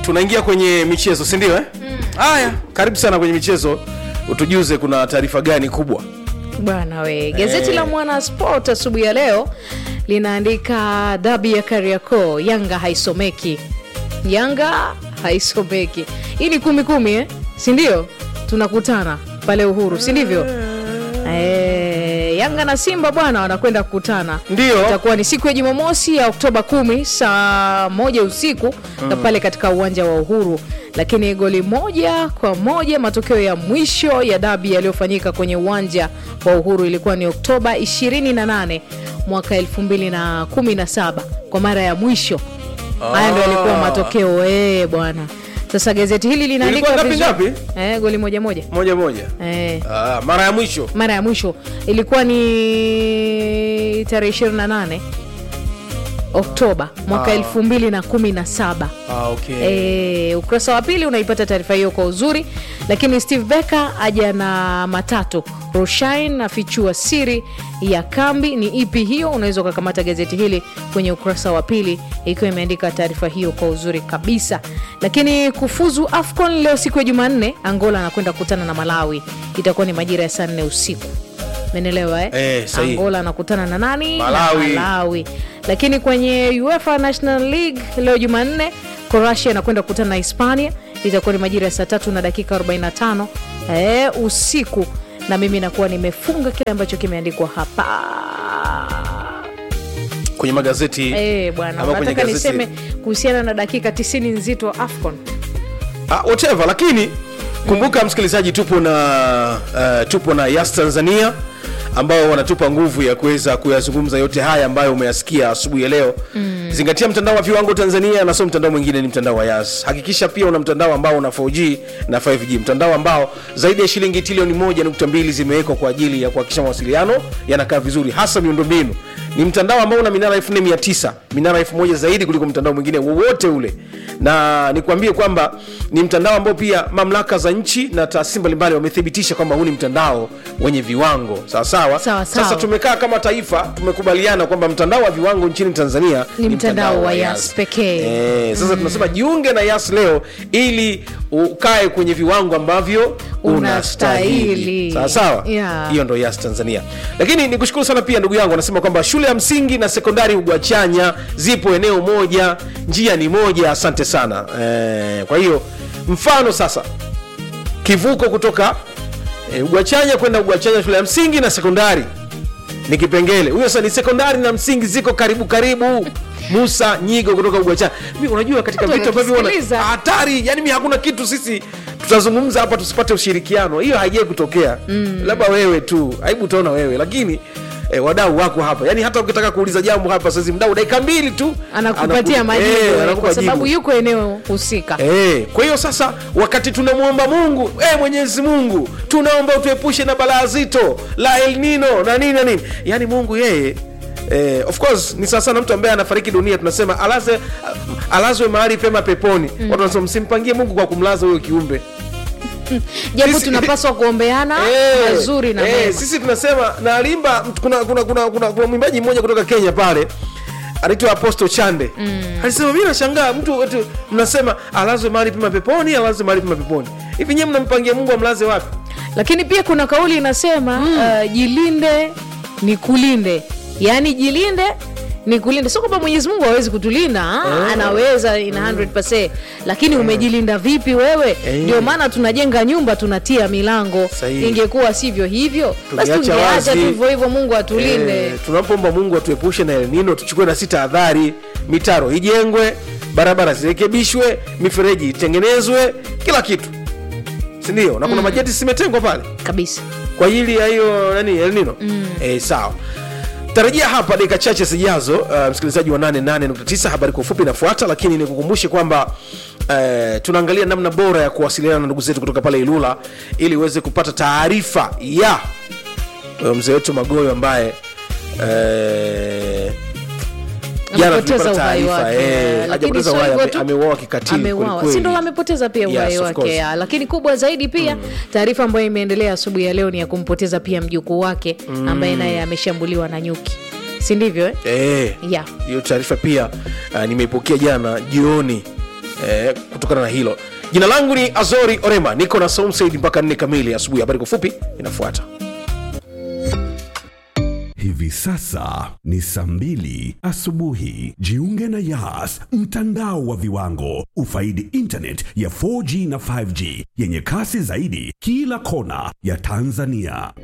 tunaingia kwenye michezo si ndio eh? haya karibu sana kwenye michezo utujuze kuna taarifa gani kubwa bwana we gazeti Eh. la mwana sport asubuhi ya leo linaandika dabi ya kariakoo yanga haisomeki yanga haisomeki hii ni kumi kumi eh? sindio tunakutana pale uhuru si ndivyo Eh, yanga na simba bwana wanakwenda kukutana Ndio. itakuwa ni siku ya jumamosi ya oktoba kumi saa moja usiku na pale katika uwanja wa uhuru lakini goli moja kwa moja matokeo ya mwisho ya dabi yaliyofanyika kwenye uwanja wa uhuru ilikuwa ni oktoba 28 mwaka 2017 kwa mara ya mwisho haya ndo yalikuwa matokeo ee bwana sasa gazeti hili linaandika Ilikuwa ngapi vizuri- eh, goli moja moja moja moja eh ah, mara ya mwisho mara ya mwisho ilikuwa ni tarehe 28 oktoba mwaka Ah. 2017 ah, okay. E, ukurasa wa pili unaipata taarifa hiyo kwa uzuri lakini steve becker aja na matatu roshain afichua siri ya kambi ni ipi hiyo unaweza ukakamata gazeti hili kwenye ukurasa wa pili ikiwa imeandika taarifa hiyo kwa uzuri kabisa lakini kufuzu afcon leo siku ya jumanne angola anakwenda kukutana na malawi itakuwa ni majira ya saa nne usiku menelewa eh? Eh, sahihi. angola anakutana na nani Malawi. na malawi lakini kwenye uefa national league leo jumanne croatia anakwenda kukutana na hispania itakuwa ni majira ya saa tatu na dakika 45 e, usiku na mimi nakuwa nimefunga kile ambacho kimeandikwa hapa kwenye magazeti e, bwana ama kwenye nataka gazeti- niseme kuhusiana na dakika 90 nzito wa afcon ah, whatever lakini kumbuka msikilizaji tupo na uh, tupo na yas tanzania ambao wanatupa nguvu ya kuweza kuyazungumza yote haya ambayo umeyasikia asubuhi ya leo mm. zingatia mtandao wa viwango tanzania na sio mtandao mwingine ni mtandao wa yas hakikisha pia una mtandao ambao una 4g na 5g mtandao ambao zaidi ya shilingi trilioni moja nukta mbili zimewekwa kwa ajili ya kuhakikisha mawasiliano yanakaa vizuri hasa miundombinu ni mtandao ambao una minara 4900 minara 1000 zaidi kuliko mtandao mwingine wowote ule na nikwambie kwamba ni mtandao ambao pia mamlaka za nchi na taasisi mbalimbali wamethibitisha kwamba huu ni mtandao wenye viwango sawa sawa Sawa, sawa. sasa tumekaa kama taifa tumekubaliana kwamba mtandao wa viwango nchini tanzania Ni mtandao wa Yas pekee. Eh, sasa tunasema jiunge na yas leo ili ukae kwenye viwango ambavyo unastahili Unastahili. sawa sawa Yeah. hiyo ndo yas tanzania lakini nikushukuru sana pia ndugu yangu anasema kwamba shule ya msingi na sekondari ugwachanya zipo eneo moja njia ni moja asante sana eh, kwa hiyo mfano sasa kivuko kutoka eh, ugwachanya kwenda ugwachanya shule ya msingi na sekondari ni kipengele huyo sasa ni sekondari na msingi ziko karibu karibu musa nyigo kutoka ugwachanya mi unajua katika Watu vitu ambavyo wana- wanatusikiliza. hatari yani mi hakuna kitu sisi tutazungumza hapa tusipate ushirikiano hiyo haijai kutokea mm. labda wewe tu aibu utaona wewe lakini eh, wadau wako hapa yani hata ukitaka kuuliza jambo hapa saizi mdau dakika mbili tu anakupatia anaku- majibu eh, eh, anakupa kwa sababu jibu. yuko eneo husika Eh, kwa hiyo sasa wakati tunamwomba mungu eh, mwenyezi mungu tunaomba utuepushe na balaa zito la el nino na nini na nini yaani mungu yeye Eh, of course ni sawa sana mtu ambaye anafariki dunia tunasema alaze alazwe mahali pema peponi mm. watu wanasema msimpangie mungu kwa kumlaza huyo kiumbe japo Sisi- tunapaswa kuombeana Eh, mazuri na eh, mema sisi tunasema nalimba kuna kuna kuna kuna, kuna mwimbaji mmoja kutoka kenya pale anaitwa apostle chande mm. alisema mi nashangaa mtu wetu mnasema alazwe mahali pema peponi alazwe mahali pema peponi hivi nyewe mnampangia mungu amlaze wapi lakini pia kuna kauli inasema uh, jilinde ni kulinde yaani jilinde ni kulinde sio kwamba mwenyezi mungu hawezi kutulinda ah, anaweza ina 100 lakini umejilinda vipi wewe Eh. ndio maana tunajenga nyumba tunatia milango Sahihi. ingekuwa sivyo hivyo basi Tungeacha tungeacha wazi. tu hivyo hivyo mungu atulinde Eh, tunapomba mungu atuepushe na elnino tuchukue na sita tahadhari mitaro ijengwe barabara zirekebishwe mifereji itengenezwe kila kitu sindio na kuna mm. majeti zimetengwa pale kabisa kwa ajili ya hiyo nani elnino mm. e, sawa tarajia hapa dakika chache zijazo uh, msikilizaji wa 88.9 habari kwa ufupi inafuata lakini nikukumbushe kwamba uh, tunaangalia namna bora ya kuwasiliana na ndugu zetu kutoka pale ilula ili uweze kupata taarifa ya uh, mzee wetu magoyo ambaye uh, jana Amepoteza tulipata uhai taarifa, wake, eh, lakini hajapoteza sio uhai, hivyo ame- tu. ameuawa kikatili ameuawa kwelikweli. si ndo amepoteza pia Yes, uhai of wake course. ya. lakini kubwa zaidi pia taarifa ambayo imeendelea asubuhi ya leo ni ya kumpoteza pia mjukuu wake ambaye naye ameshambuliwa na nyuki si ndivyo eh? Eh, Yeah. hiyo taarifa pia uh, nimeipokea jana jioni eh, kutokana na hilo jina langu ni azori orema niko na Said mpaka nne kamili asubuhi habari kwa fupi inafuata Hivi sasa ni saa mbili asubuhi. Jiunge na Yas, mtandao wa viwango. Ufaidi internet ya 4G na 5G yenye kasi zaidi kila kona ya Tanzania.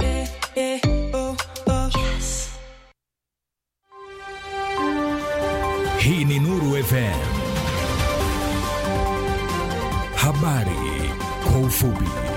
Hii ni Nuru FM. Habari kwa ufupi.